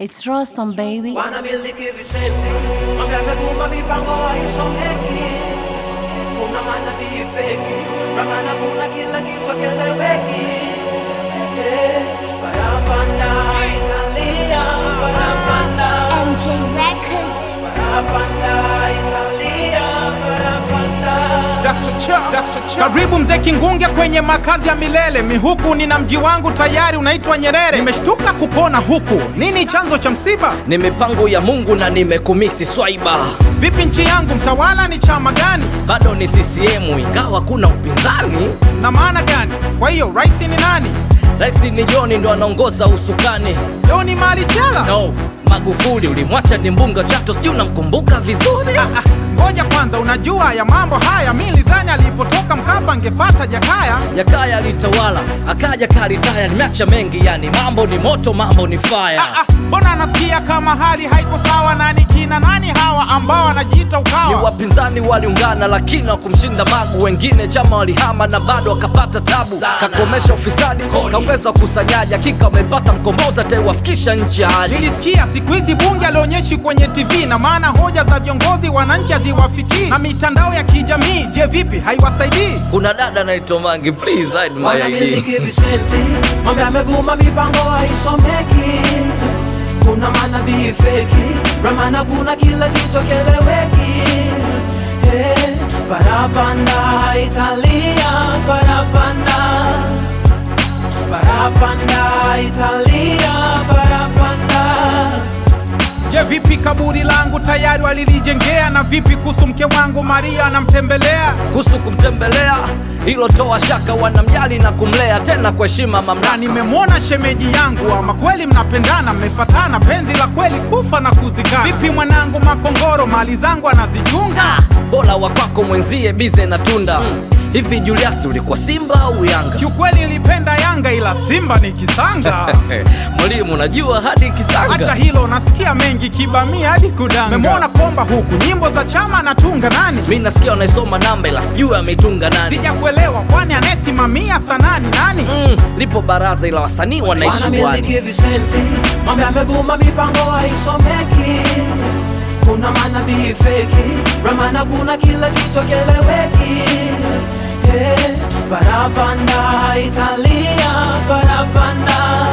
It's Rostam baby. wanamiliki visenti mambo yamevuma mipango haisomeki kuna manabii feki ramana kuna kila kitu keleweki Eh, barabanda italia barabanda MJ Records. barabanda italia barabanda Karibu mzee Kingunge kwenye makazi ya milele. Mihuku nina mji wangu tayari unaitwa Nyerere. Nimeshtuka kukona huku, nini chanzo cha msiba? ni mipango ya Mungu na nimekumisi swaiba, Vipi nchi yangu, mtawala ni chama gani bado ni CCM ingawa kuna upinzani. na maana gani? Kwa hiyo rais ni nani? Rais ni John ndo anaongoza usukani. Leo ni mali chela. No, Magufuli ulimwacha ni mbunga Chato, sijui unamkumbuka vizuri. Ah, Ngoja kwanza, unajua ya mambo haya, mi nilidhani alipotoka Mkapa angefata Jakaya. Jakaya alitawala akaja karitaya, nimeacha mengi yani, mambo ni moto, mambo ni fire. Ah, Mbona anasikia kama hali haiko sawa? Nani kina nani hawa ambao wanajiita Ni ukawa? wapinzani waliungana lakini wakumshinda Magu, wengine chama walihama na bado wakapata tabu. Kakomesha ufisadi, kaongeza ukusanyaji, hakika wamepata mkombozi ataiwafikisha nchi ya hali. Nilisikia siku hizi bunge alionyeshi kwenye TV na maana hoja za viongozi wananchi haziwafikii, na mitandao ya kijamii, je, vipi haiwasaidii? Kuna dada anaitwa Mangi, please hide my ID. wanamiliki visenti mambo yamevuma mipango haisomeki kuna manabii feki ramana kuna kila kitu keleweki hey, barabanda italia barabanda barabanda italia barabanda Je, vipi kaburi langu tayari walilijengea? Na vipi kuhusu mke wangu Maria anamtembelea? kuhusu kumtembelea hilo toa shaka, wanamjali na kumlea tena kwa heshima Na mamlaka. nimemwona shemeji yangu, ama kweli mnapendana, mmefatana, penzi la kweli kufa na kuzikana. Vipi mwanangu Makongoro, mali zangu anazichunga? Bora wa kwako mwenzie bize na tunda hivi. Julius, ulikuwa Simba au Yanga? Kiukweli nilipenda Yanga, ila Simba ni kisanga. Mwalimu, unajua hadi Acha kisanga hilo, nasikia mengi kibamia hadi kudanga. Memwona komba huku, nyimbo za chama anatunga nani? mi nasikia unaisoma namba, ila sijui ameitunga nani. Sijakuelewa, kwani anayesimamia sanani nani? Mm, lipo baraza ila wasanii wanaishi bwani. wanamiliki visenti mambo yamevuma mipango haisomeki kuna manabii feki ramana kuna kila kitu keleweki hey, barabanda italia barabanda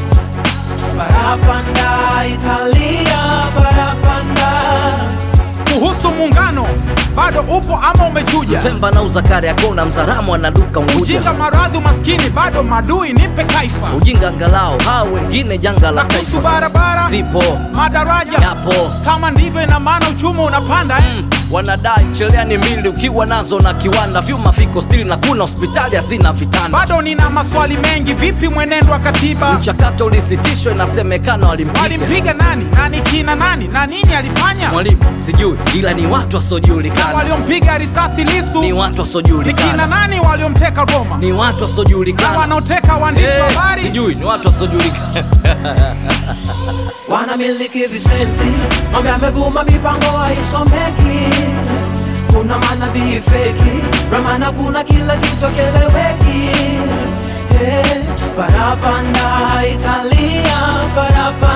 barabanda italia barabanda Kuhusu muungano, bado upo ama umechuja? Pemba na uzakari akona mzaramu anaduka Unguja. Ujinga, maradhi, umaskini, bado madui, nipe kaifa. Ujinga angalau hao wengine janga la Na kuhusu taifa barabara, zipo madaraja, yapo kama ndivyo, ina maana uchumi unapanda eh? wanadai cheleani mbili ukiwa nazo na kiwanda vyuma viko stili na kuna hospitali hazina vitanda. Bado nina maswali mengi, vipi mwenendo wa katiba? Mchakato ulisitishwa, inasemekana walimpiga Walimpiga nani? Nani kina nani? Na nini alifanya? mwalimu, sijui ila ni watu Na wasiojulikana, waliompiga risasi Lisu ni watu ni kina wasiojulikana, nani? Waliomteka Roma ni watu na wasiojulikana, wanaoteka waandishi wa Eh, habari? sijui ni watu wasiojulikana. wanamiliki visenti mambo yamevuma mipango haisomeki kuna manabii feki ramana kuna kila kitu keleweki hey, barabanda italia barabanda